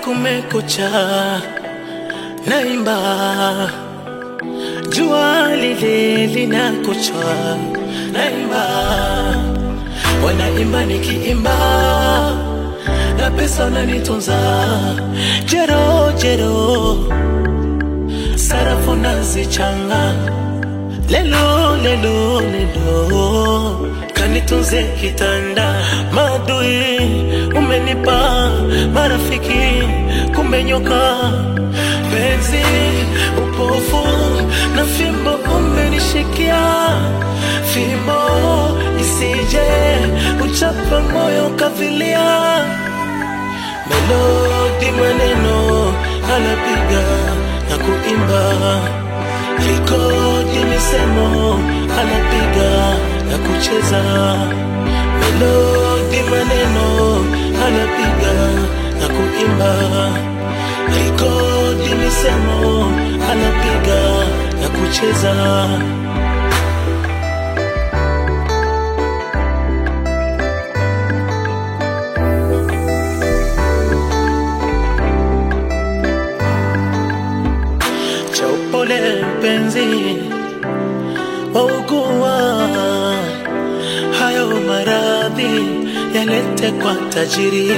kumekucha, naimba jua lile linakuchwa, naimba wanaimba nikiimba na pesa unanitunza jero jero, sarafu nazichanga lelo lelo lelo, kanitunze kitanda madui umenipa marafiki kumenyoka penzi upofu na fimbo umenishikia fimbo isije uchapa moyo kavilia melodi maneno anapiga na kuimba vikodi misemo anapiga na kucheza melodi maneno anapiga na kuimba vikodi misemo anapiga na kucheza cha upole mpenzi waugua hayo maradhi yalete kwa tajiri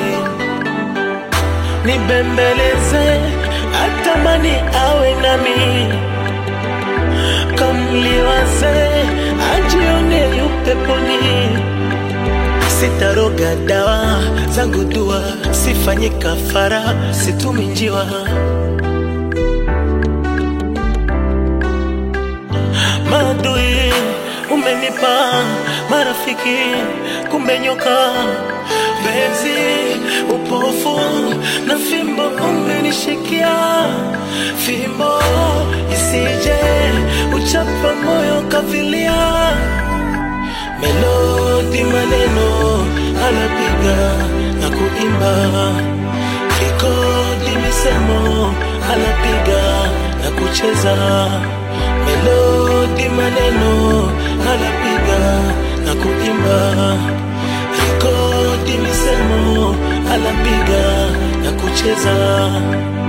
nibembeleze atamani awe nami kamliwaze ajione yupeponi sitaroga dawa zangu dua sifanyi kafara situmi njiwa madui umenipa marafiki kumenyoka penzi upofu na fimbo umenishikia fimbo isije uchapa moyo kavilia melodi maneno anapiga na kuimba kikodi misemo anapiga na kucheza melodi maneno anapiga na kuimba kikodi misemo anapiga na kucheza